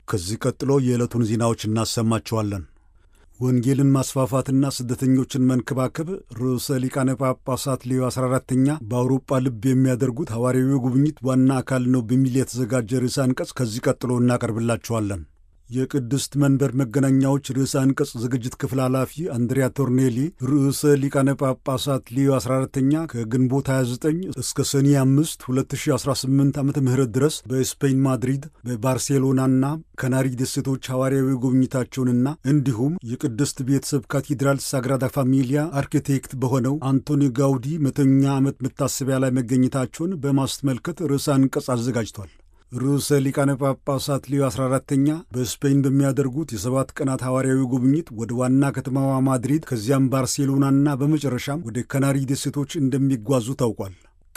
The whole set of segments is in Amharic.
ከዚህ ቀጥሎ የዕለቱን ዜናዎች እናሰማቸዋለን። ወንጌልን ማስፋፋትና ስደተኞችን መንከባከብ ርዕሰ ሊቃነ ጳጳሳት ሌዮ 14ተኛ በአውሮጳ ልብ የሚያደርጉት ሐዋርያዊ ጉብኝት ዋና አካል ነው በሚል የተዘጋጀ ርዕሰ አንቀጽ ከዚህ ቀጥሎ እናቀርብላችኋለን። የቅድስት መንበር መገናኛዎች ርዕሰ አንቀጽ ዝግጅት ክፍል ኃላፊ አንድሪያ ቶርኔሊ ርዕሰ ሊቃነ ጳጳሳት ሊዮ 14ተኛ ከግንቦት 29 እስከ ሰኔ 5 2018 ዓ ም ድረስ በስፔን ማድሪድ፣ በባርሴሎናና ከናሪ ደሴቶች ሐዋርያዊ ጉብኝታቸውንና እንዲሁም የቅድስት ቤተሰብ ካቴድራል ሳግራዳ ፋሚሊያ አርኪቴክት በሆነው አንቶኒ ጋውዲ መቶኛ ዓመት መታሰቢያ ላይ መገኘታቸውን በማስመልከት ርዕሰ አንቀጽ አዘጋጅቷል። ርዕሰ ሊቃነ ጳጳሳት ሊዮ 14ተኛ በስፔን በሚያደርጉት የሰባት ቀናት ሐዋርያዊ ጉብኝት ወደ ዋና ከተማዋ ማድሪድ ከዚያም ባርሴሎናና በመጨረሻም ወደ ካናሪ ደሴቶች እንደሚጓዙ ታውቋል።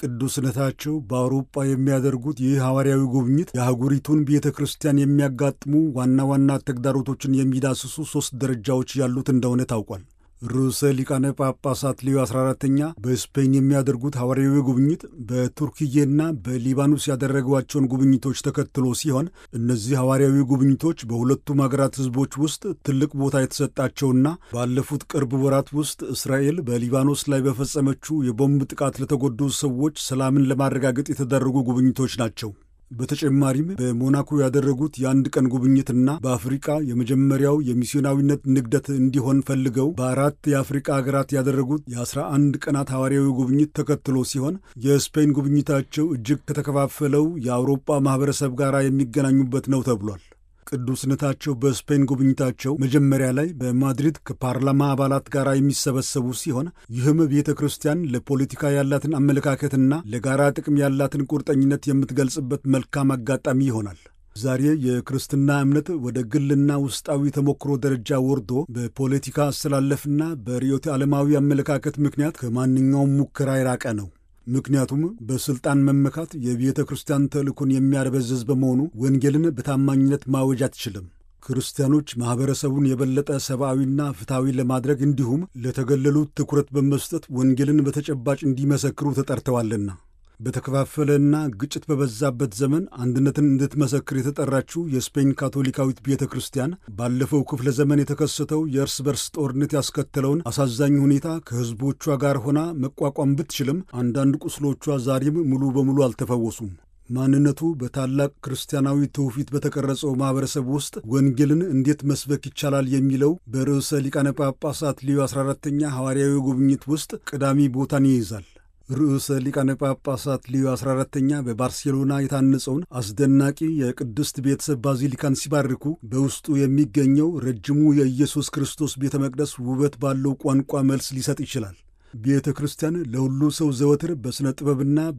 ቅዱስነታቸው በአውሮጳ የሚያደርጉት ይህ ሐዋርያዊ ጉብኝት የአህጉሪቱን ቤተ ክርስቲያን የሚያጋጥሙ ዋና ዋና ተግዳሮቶችን የሚዳስሱ ሦስት ደረጃዎች ያሉት እንደሆነ ታውቋል። ርዕሰ ሊቃነ ጳጳሳት ሊዮ 14ተኛ በስፔን የሚያደርጉት ሐዋርያዊ ጉብኝት በቱርክዬና በሊባኖስ ያደረጓቸውን ጉብኝቶች ተከትሎ ሲሆን እነዚህ ሐዋርያዊ ጉብኝቶች በሁለቱም አገራት ሕዝቦች ውስጥ ትልቅ ቦታ የተሰጣቸውና ባለፉት ቅርብ ወራት ውስጥ እስራኤል በሊባኖስ ላይ በፈጸመችው የቦምብ ጥቃት ለተጎዱ ሰዎች ሰላምን ለማረጋገጥ የተደረጉ ጉብኝቶች ናቸው። በተጨማሪም በሞናኮ ያደረጉት የአንድ ቀን ጉብኝትና በአፍሪቃ የመጀመሪያው የሚስዮናዊነት ንግደት እንዲሆን ፈልገው በአራት የአፍሪቃ ሀገራት ያደረጉት የአስራ አንድ ቀናት ሐዋርያዊ ጉብኝት ተከትሎ ሲሆን የስፔን ጉብኝታቸው እጅግ ከተከፋፈለው የአውሮጳ ማኅበረሰብ ጋር የሚገናኙበት ነው ተብሏል። ቅዱስነታቸው በስፔን ጉብኝታቸው መጀመሪያ ላይ በማድሪድ ከፓርላማ አባላት ጋር የሚሰበሰቡ ሲሆን ይህም ቤተ ክርስቲያን ለፖለቲካ ያላትን አመለካከትና ለጋራ ጥቅም ያላትን ቁርጠኝነት የምትገልጽበት መልካም አጋጣሚ ይሆናል። ዛሬ የክርስትና እምነት ወደ ግልና ውስጣዊ ተሞክሮ ደረጃ ወርዶ በፖለቲካ አስተላለፍና በርዕዮተ ዓለማዊ አመለካከት ምክንያት ከማንኛውም ሙከራ የራቀ ነው። ምክንያቱም በሥልጣን መመካት የቤተ ክርስቲያን ተልእኮን የሚያደበዝዝ በመሆኑ ወንጌልን በታማኝነት ማወጅ አትችልም። ክርስቲያኖች ማኅበረሰቡን የበለጠ ሰብአዊና ፍትሐዊ ለማድረግ እንዲሁም ለተገለሉት ትኩረት በመስጠት ወንጌልን በተጨባጭ እንዲመሰክሩ ተጠርተዋልና። በተከፋፈለና ግጭት በበዛበት ዘመን አንድነትን እንድትመሰክር የተጠራችው የስፔን ካቶሊካዊት ቤተ ክርስቲያን ባለፈው ክፍለ ዘመን የተከሰተው የእርስ በርስ ጦርነት ያስከተለውን አሳዛኝ ሁኔታ ከሕዝቦቿ ጋር ሆና መቋቋም ብትችልም አንዳንድ ቁስሎቿ ዛሬም ሙሉ በሙሉ አልተፈወሱም። ማንነቱ በታላቅ ክርስቲያናዊ ትውፊት በተቀረጸው ማኅበረሰብ ውስጥ ወንጌልን እንዴት መስበክ ይቻላል የሚለው በርዕሰ ሊቃነ ጳጳሳት ሊዮ 14ተኛ ሐዋርያዊ ጉብኝት ውስጥ ቀዳሚ ቦታን ይይዛል። ርዕሰ ሊቃነ ጳጳሳት ሊዮ 14ተኛ በባርሴሎና የታነጸውን አስደናቂ የቅድስት ቤተሰብ ባዚሊካን ሲባርኩ በውስጡ የሚገኘው ረጅሙ የኢየሱስ ክርስቶስ ቤተ መቅደስ ውበት ባለው ቋንቋ መልስ ሊሰጥ ይችላል። ቤተ ክርስቲያን ለሁሉ ሰው ዘወትር በሥነ ጥበብና